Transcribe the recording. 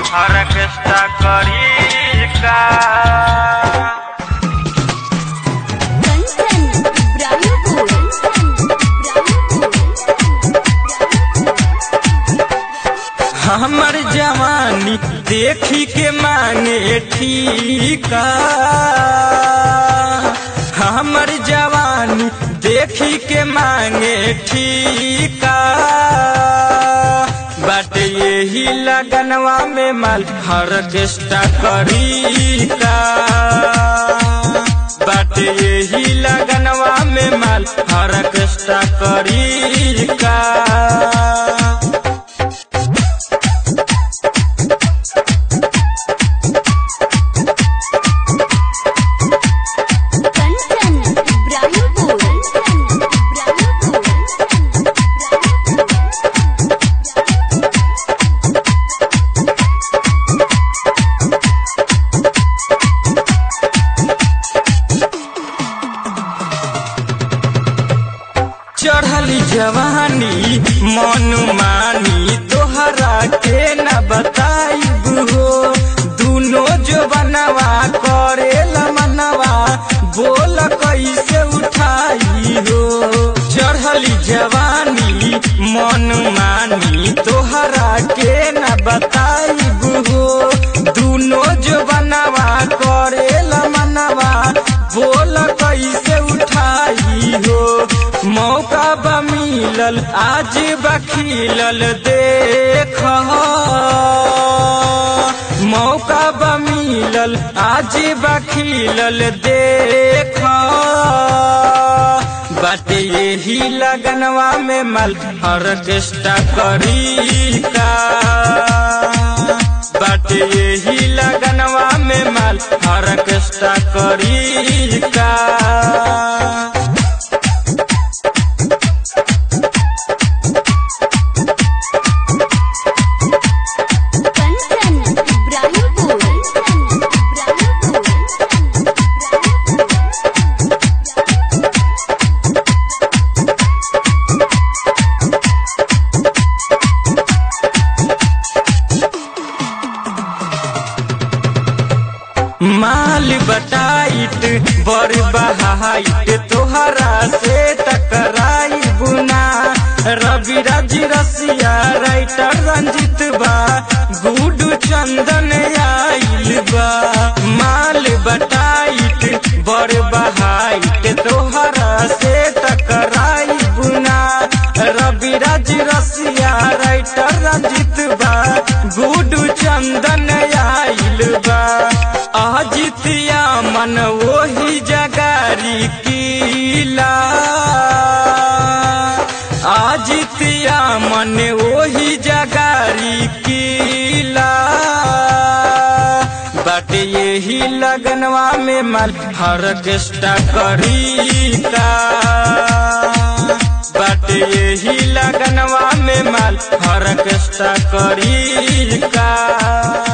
orchestra करी का कंचन इब्राहिमपुर हमर जवानी देखी के मांगे ठीका हमर जवानी देखी के मांगे ठीका बट यही लगनवा में माल ऑर्केस्ट्रा करी का बट यही लगनवा में माल ऑर्केस्ट्रा करी का कंचन इब्राहिमपुर चढ़ली जवानी मन मानी तोहरा के न बताइब हो दुनो जो बनवा करे मनवा बोल कैसे उठाई हो चढ़ली जवानी मन मानी तोहरा के न बताइब हो दुनो जो बनवा करे मनवा बोल कैसे उठाई हो मौका बा मिलल आज बखिलल देख मौका बा मिलल आज बखिलल देख बट यही लगनवा में मल ऑर्केस्ट्रा करी का बट यही लगनवा में मल ऑर्केस्ट्रा करी का कंचन इब्राहिमपुर माल बटाइट बड़ बहाइट तोहरा से टकराई बुना रवि राज रसिया राइटर रंजित बा गुडू चंदन आइल बा माल बटाइट बड़ बहाइट तोहरा से टकराई बुना रवि राज रसिया राइटर रंजित बा गुडू चंदन आइल बा अजितिया मन वही जगारी कीला अजितिया मन वही जगारी कीला बट यही लगनवा में मल ऑर्केस्ट्रा करी का बट यही लगनवा में मल ऑर्केस्ट्रा करी का